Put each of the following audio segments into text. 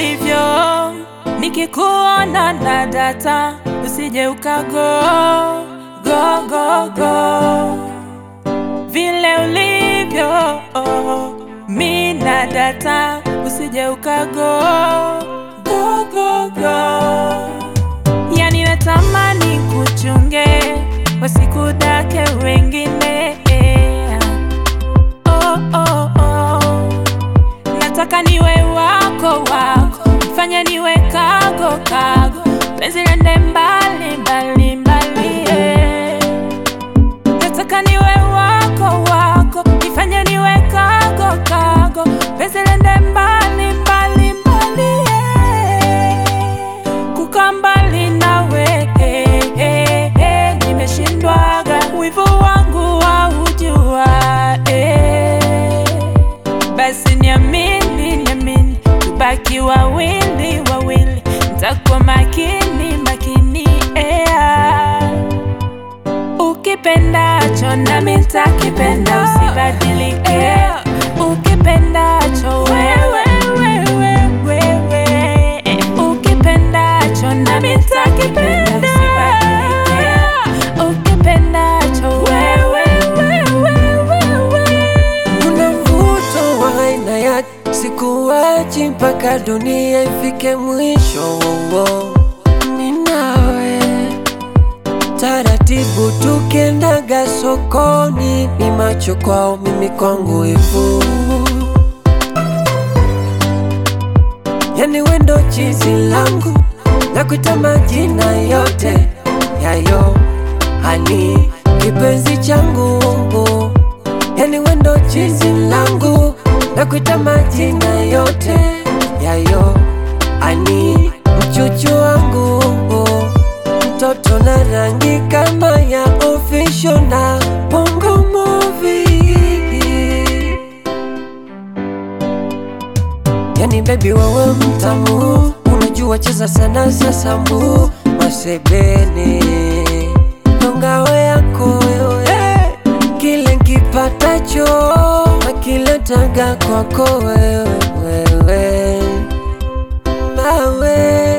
ulivyo, nikikuona na data, usije ukago go go go. Vile ulivyo oh, mi na data, usije ukago go go go. Yani natamani kuchunge wasikudake wengine oh, oh, oh. Nataka niwe wako wako, fanya niwe kago kago, penzi lende mbali mbali mbali eh. Nataka niwe wako wako, nifanye niwe kago kago, penzi lende mbali mbali mbali eh. Kukaa mbali nawe eh, eh, eh, nimeshindwaga, wivu wangu waujua eh. Basi niamini, niamini, tubaki wawili wawili, ntakuwa makini makini ea. Ukipendacho nami ntakipenda, usibadilike. Ukipendacho wewe wewe wewe, ukipendacho nami ntakipenda, usibadilike. Ukipendacho wewe wewe wewe Una mvuto wa aina yake, sikuachi mpaka dunia ifike mwisho. Wowo, mimi nawe taratibu, tukiendaga sokoni, ni macho kwao, mimi kwangu hivu. Yani wendo chizi langu, nakuita majina yote yayo, hani kipenzi changu yani wendo chizi langu nakuita majina yote yayo ani mchuchu wangu mtoto na rangi kama ya official na bongo movie yani bebi wewe mtamu unajua cheza sana sasambu masebene nongawe yako wewe kile nkipatacho nakiletaga kwako wewe wewe mawe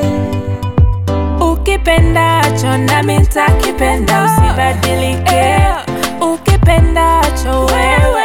Ukipendacho nami ntakipenda, usibadilike. Ukipendacho wewe